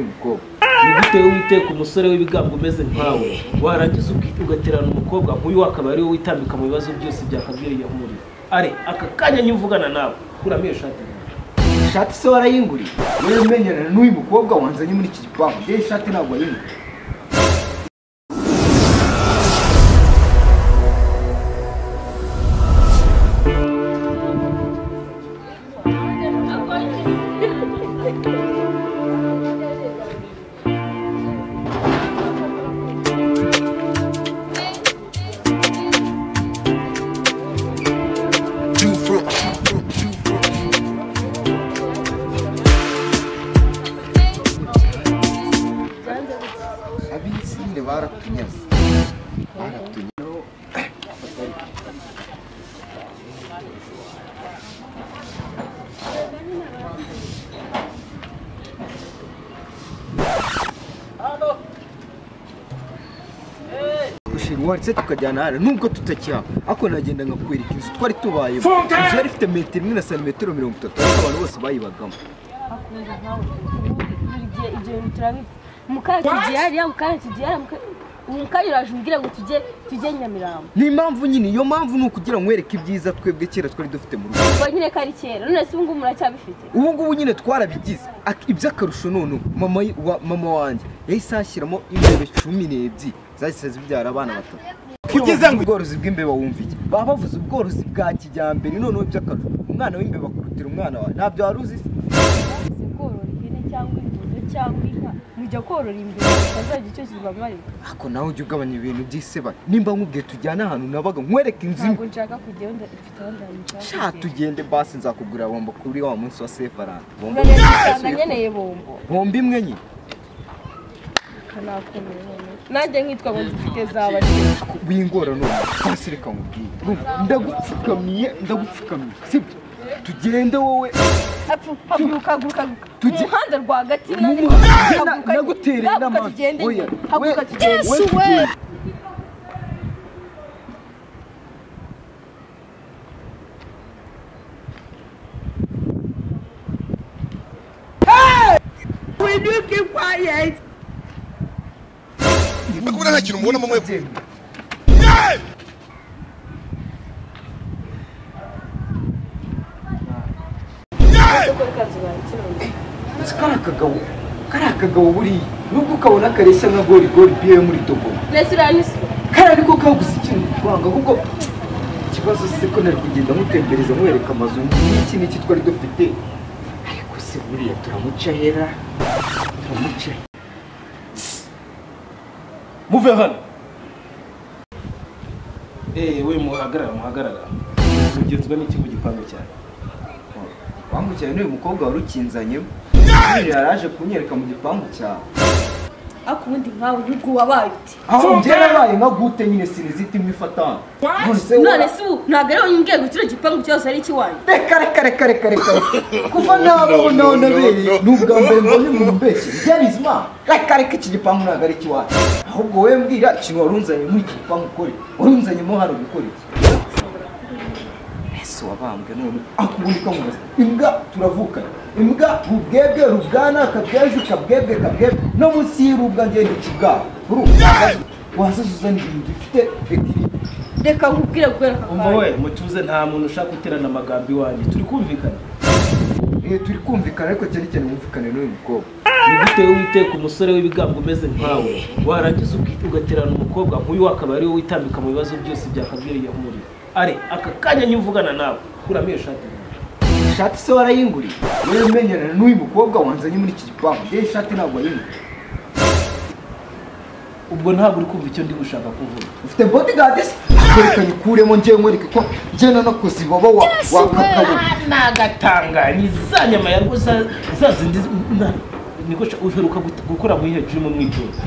ubwoba ni gute witeka umusore w'ibigango umeze nkawe warangiza ugaterana umukobwa nk'uyu akaba ari we witambika mu bibazo byose byakabwiriye muri are aka kanya nyine uvugana nawe kuramo iyo shati ishati se warayinguriye yewe menyerana n'uyu mukobwa wanzanye muri iki gipangu yewe ishati ntabwo wayinguriye ab'insinge baratunyaze baratunyaze ushingwari se tukajyana hano nubwo tutakihaba ariko nagenda nkakwereka inzu twari tubayemo inzu yari ifite metero imwe na santimetero mirongo itatu ariko abantu bose bayibagamo akunda nkawe buri gihe ibyo bintu turabizi mukakigera ariya mukakigera mukanya uraje umbwire ngo tujye tujye nyamirambo ni impamvu nyine iyo mpamvu ni ukugira ngo nkwereke ibyiza twebwe kera twari dufite mu rugo ubwo nyine ko ari kera none se ubu ngubu muracyabifite ubu ngubu nyine twarabigize Ak- iby'akarusho none ubu, mama y- wa- mama wanjye yahise ahashyiramo imbeba cumi n'ebyiri zahise zibyara abana batatu ugeze ngo ubworozi bw'imbeba wumva iki baba bavuze ubworozi bwa kijyambere noneho iby'akarusho umwana w'imbeba kurutira umwana wawe ntabyo wari uzi se? mwabuze korora ihene cyangwa ingurube cyangwa inka mujya korora imbere mutazajya icyo kibamarira ariko nawe ujya ugabanya ibintu by'iseba nimba nkubwiye tujyane ahantu nabaga nkwereke inzu imwe ntabwo nshaka kujya wenda ifite aho ndabishaka sha tugende basi nzakugurira bombo kuri wa munsi wa sefarani bombo urabona nkeneye bombo bombo imwe nyine kanakomeye noneho nanjye nkitwa ngo dufite za bashira wingora none hasi reka nkubwire urumva ndagupfukamiye ndagupfukamiye sibyo tugende wowe haguruka haguruka mu Tujye- muhanda rwagati mu- haguruka na- nagutereye haguruka inama tugende oya, nyine, haguruka we- tugende we tugende. kubona nta kintu mubonamo mwebwe tugende. Nzi kariya kagabo kariya kagabo buriya nubwo ukabona kareshya nka gorigori biye muri togo mbese uriya ni so kariya ariko kaguze ikintu twanga kuko ikibazo se ko nari kugenda mutembereza mwereka amazu n'iki n'iki twari dufite ariko se buriya turamuca hera turamuca hera muve hano ewe muhagarara muhagarara mugenzwa n'iki mu gipangu cyane wambukiranye n'uyu mukobwa wari ukinzanyemo Nyine yaraje kunyereka mu gipangu cyawe ariko ubundi nkawe nubwo wabaye uti aho njye nabaye nka gute nyine siniziti imwe ifatana none se none se ubu ntabwo ari wowe umbwiye ngo kino gipangu cyose ari ikiwanyu reka reka reka reka reka kuva nabaho nawe nabereye ni ubwa mbere mbonye umuntu mbeshye byarize imana reka reka iki gipangu ntabwo ari ikiwacu ahubwo wowe mbwira ikintu wari unzanye muri iki gipangu ukore wari unzanyemo hano gukora iki ese wabambwe none akubundi kamubaza imbwa turavukana imbwa rubwebwe rubwana kabweju kabwebwe kabwebwe no munsi y'irubwa ngende ikibwabo urumva wazaza uzana ibintu bifite ekiri reka nkubwire guhera aka umva we kanya mutuze nta muntu ushaka guterana amagambo iwanjye turi kumvikana Eh, turi kumvikana ariko cyane cyane mwumvikane n'uyu mukobwa ni gute witeka umusore w'ibigango umeze nkawe warangiza uki- ugaterana umukobwa nk'uyu akaba ari we witambika mu bibazo byose byakabwiriye muri are aka kanya nyine uvugana nawe kuramo iyo shati ishati se warayinguriye yewe menyerana n'uyu mukobwa wanzanye muri iki gipangu yewe ishati ntabwo wayinguriye ubwo ntabwo uri kumva icyo ndi gushaka kuvuga ufite bodyguard se reka nyikuremo njyewe nkwereke ko njyewe nanakoze ibaba wa wa kakabo nagatanganye za nyama ya rwo za za zindi na- niko sha- uheruka gut- gukora mu ihe jimu mwitozo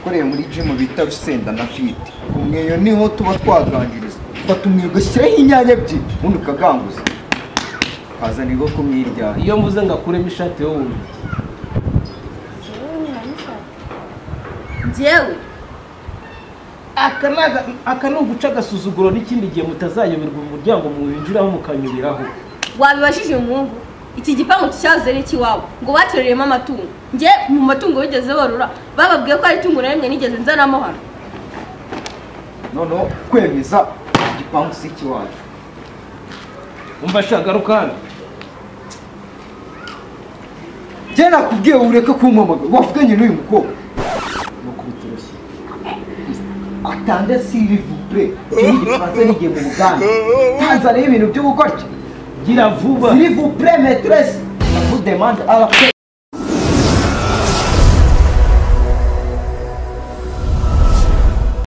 ukoreye muri gym bita rusenda na fit ku mweyo niho tuba twaganiriza fata umweyo ugashyiraho inyanya ebyiri ubundi ukaganguza ukazana ibigo kumwiryaye iyo mvuze ngo akuremo ishati yo wumva njyewe aka ni aga- aka ni uguca agasuzuguro n'ikindi gihe mutazayoberwa umuryango muwinjiraho mukanyuriraho wabibajije umuhungu iki gipangu cyazere cy'iwabo ngo batoreremo amatungo njye mu matungo bigeze borora bababwiye ko hari itungo na rimwe nigeze nzanamo hano noneho kwemeza igipangu si ikiwacu umva shagaruka hano njye nakubwiye ureke kumpamagara wavuganye n'uyu mukobwa nuko bitoroshye atande siri vupure ikindi gifaransa n'igihe mu buganda tanzaniya ibintu byo gukora gira vuba siri vupure meteresi navu demande arape